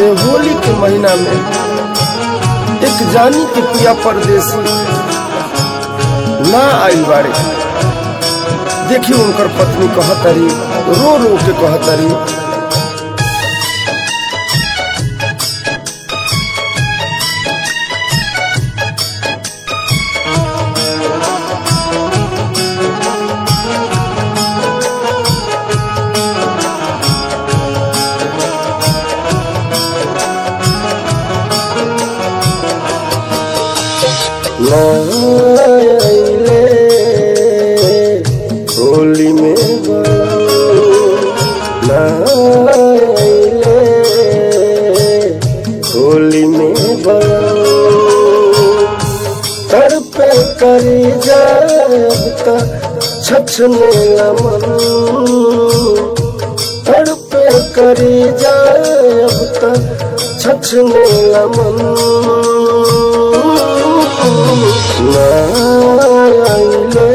ये होली के महीना में एक जानी के पिया परदेसी ना आइल बाड़े देखी उनकर पत्नी कहतरी रो रो के कहतरी ना आइले होली में ना आइले होली में तर पे करी जाता छछने मन तर पे करी जाता छछने मन ना आइले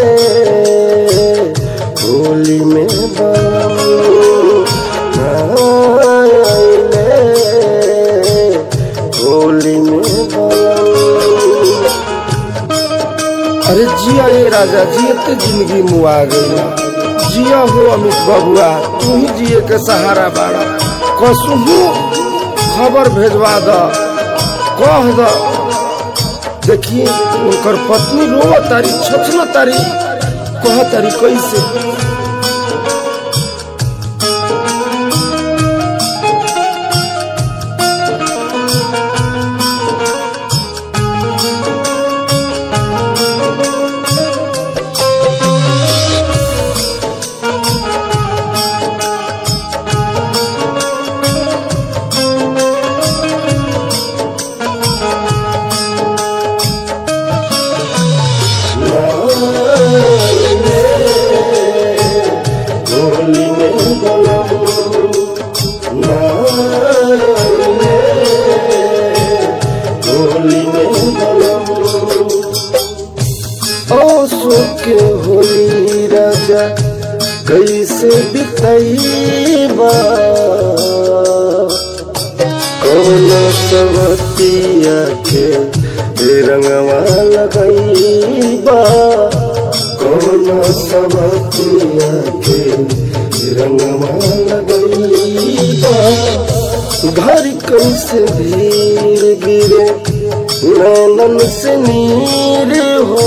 होली में ना आइले होली में अरे जिया ये राजा जिए तो जिंदगी मुआ गई जिया हो अमित बबुआ तू ही जिए के सहारा बाड़ा कसू खबर भेजवा द कह द देखिए उनकर पत्नी रो तारी छछन तारी कह तारी कैसे होली में ना होली में ओ सुख होली राजा कैसे बितैबा कौन सवतिया के रंगवा लगैबा कौन सवतिया के रंगवा लगैबा घर कैसे भीड़ गिरे नैनन से नीर हो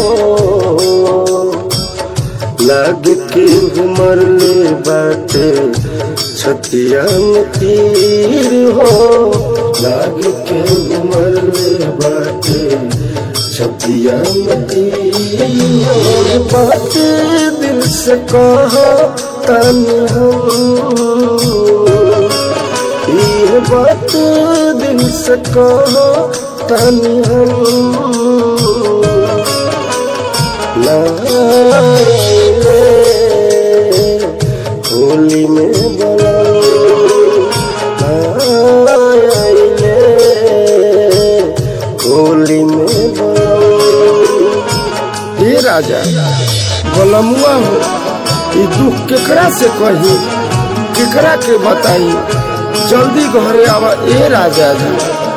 लाग के उमर ले बाटे छतिया में तीर हो लाग के उमर ले बाटे छतिया में तीर हो बात दिल से कहो तन हम ये बात दिल से कहो तन हम लाए होली में बलाए होली में हे राजा बलमुआ हो ई दुख केकरा से कही केकरा के बताई जल्दी घरे आवा ए राजा जी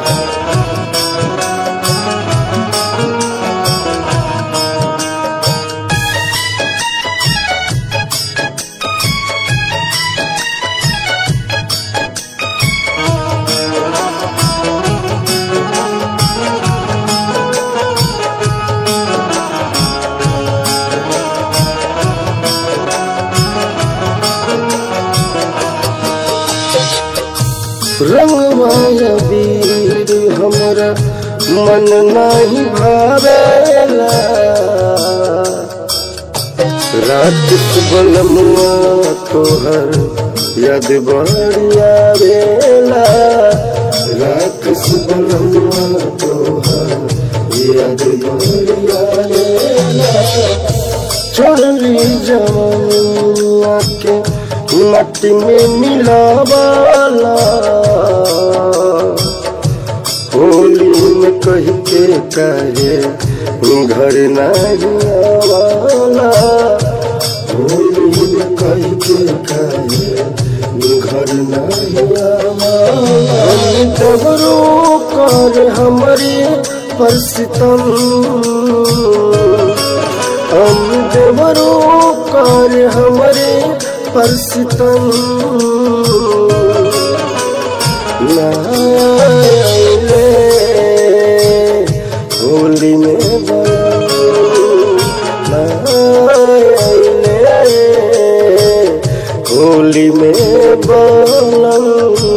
रंगवाया वीर हमरा मन नहीं भावेला रात बलमुआ तोहर याद बढ़िया बेला रात बलमुआ तोहर याद बढ़िया बेला छोड़ली जवानिया के मट्टी में मिलावाला होली में कह के कहे घर नहीं आवाला होली में कह के कहे घर नहीं हम देवरो कर हमारे पर सितम हम देवरो कर हमारे पर सितम नाइले होली में बलम नाइले होली में बलम